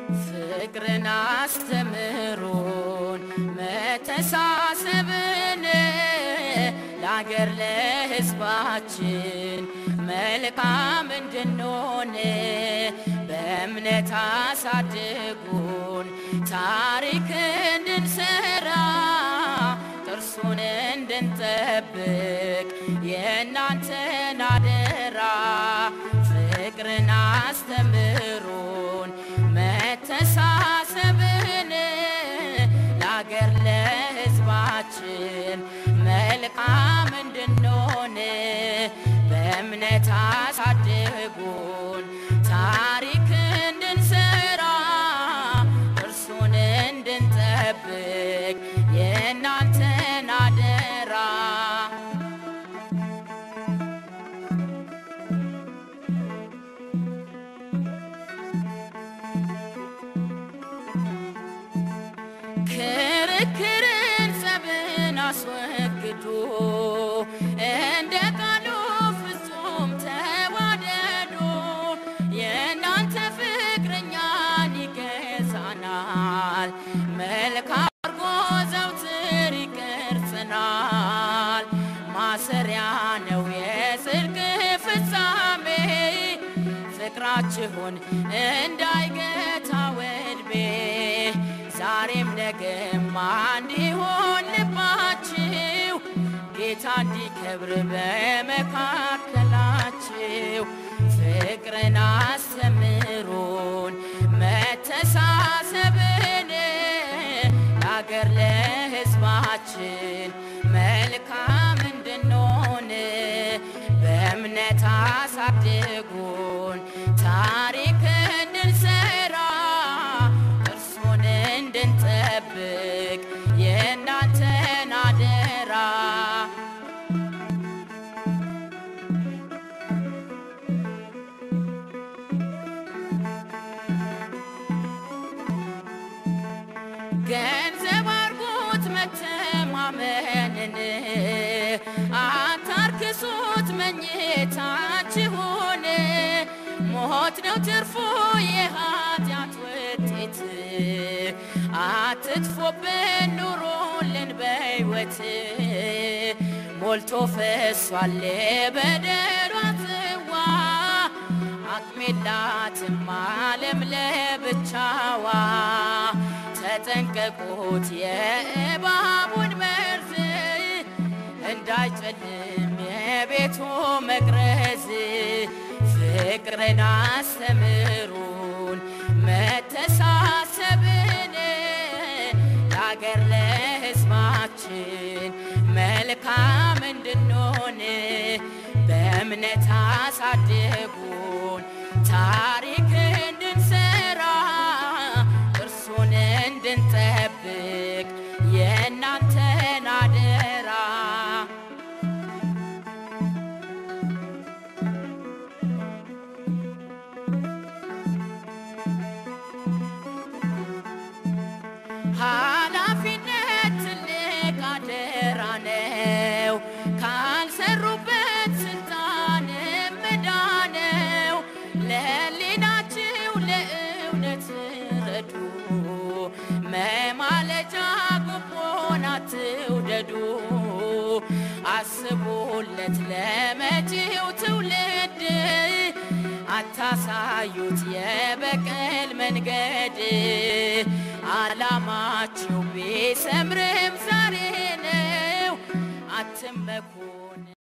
ፍቅርን አስተምሩን መተሳሰብን ለአገር ለሕዝባችን መልካም እንድንሆን በእምነት አሳድጉን ታሪክ እንድንሰራ ጥርሱን እንድንጠብቅ የእናንተን አደራ ፍቅርን አስተምሩን መተሳሰብን ለአገር ለሕዝባችን መልካም እንድንሆን በእምነት አሳድጉን ታሪክ እንድንሰራ እርሱን እንድንጠብቅ የእናንተን አደራ ክርክርን ጸብን አስወግዱ እንደ ቃሉ ፍጹም ተዋደዱ የእናንተ ፍቅረኛን ይገዛናል መልካም አርጎ ዘውትር ይቀርጸናል ማሰሪያ ነው የጽድቅ ፍጻሜ ፍቅራችሁን እንዳይገታ ወድቤ ዛሬም ነገም እንዲሆን ልባችሁ ጌታ እንዲከብር በመካከላችሁ ፍቅርን አስተምሩን መተሳሰብን ለአገር ለሕዝባችን መልካም እንድንሆን በእምነት አሳድጉን ታሪክ እንድንሰራ እርሱን እንድንጠብቅ የእናንተን አደራ ገንዘብ አርጉት መተማመንን አታርክሱት መኝታችሁን ሞት ነው ትርፉ የኃጢአት ውጤት አትጥፎብን ኑሮልን በሕይወት ሞልቶ ፈሷል በደሏ ጽዋ አቅሜላትም ዓለም ለብቻዋ ተጠንቀቁት የእባቡን መርዝ እንዳይጨልም የቤቱ መቅረዝ ፍቅርን አስተምሩን መተሳሰብን ለአገር ለሕዝባችን መልካም እንድንሆን በእምነት አሳድጉን ታሪክ እንድንሰራ እርሱን እንድንጠብቅ የእናንተን አደራ ኃላፊነት ትልቅ አደራ ነው። ካልሰሩበት ስልጣን ዕዳ ነው። ለሕሊናችሁ ለእውነት ረዱ። መማለጃ ጉቦን አትውደዱ። አስቡለት ለመጪው ትውልድ አታሳዩት የበቀል መንገድ ዓላማችሁ ቢሰምርም ዛሬ ነው አትመኩ